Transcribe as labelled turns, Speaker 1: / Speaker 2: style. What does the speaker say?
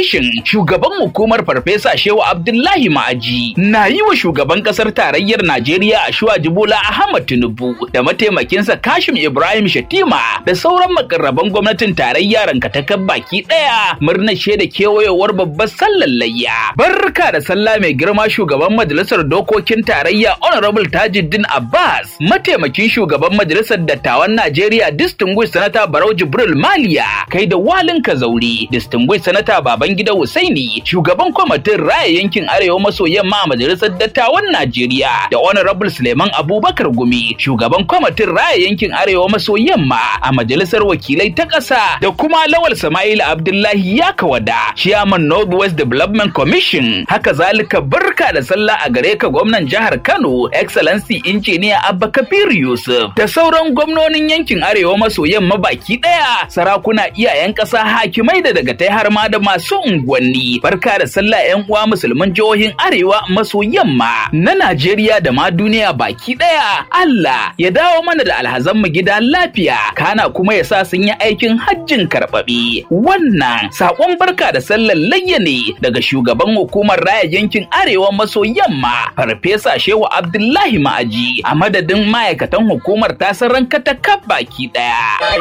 Speaker 1: Commission shugaban hukumar Farfesa Shehu Abdullahi Ma'aji na yi wa shugaban kasar tarayyar Najeriya Ashwa Jibola Ahmad Tinubu da mataimakinsa Kashim Ibrahim Shatima da sauran makarraban gwamnatin tarayya rankatakar baki daya murnar shaida kewayowar babbar sallar layya. Barka da sallah mai girma shugaban majalisar dokokin tarayya Honorable Tajuddin Abbas mataimakin shugaban majalisar dattawan Najeriya Distinguished Senator Barau Jibril Maliya kai da walin Kazauri Distinguished Senator Babangida Husaini shugaban kwamitin raya yankin Arewa maso yamma a majalisar dattawan Najeriya da Honorable Suleiman Abubakar Gumi shugaban kwamitin raya yankin Arewa maso yamma a majalisar wakilai ta ƙasa da kuma Lawal Sama'il Abdullahi Yakawada Chairman Northwest Development Commission haka zalika barka da sallah a gare ka gwamnan jihar Kano Excellency Engineer Abba Kabir Yusuf da sauran gwamnonin yankin Arewa maso yamma baki ɗaya sarakuna iyayen ƙasa hakimai da daga tai har ma da masu unguwanni barka da sallah yan uwa musulman jihohin Arewa maso yamma na Najeriya da ma duniya baki ɗaya Allah ya dawo mana da alhazan mu gida lafiya kana kuma ya sa sun yi aikin hajjin karɓaɓe wannan saƙon barka da sallar layya ne daga shugaban hukumar raya yankin Arewa maso yamma Farfesa Shehu Abdullahi Ma'aji a madadin ma'aikatan hukumar tasaran katakaf baki ɗaya.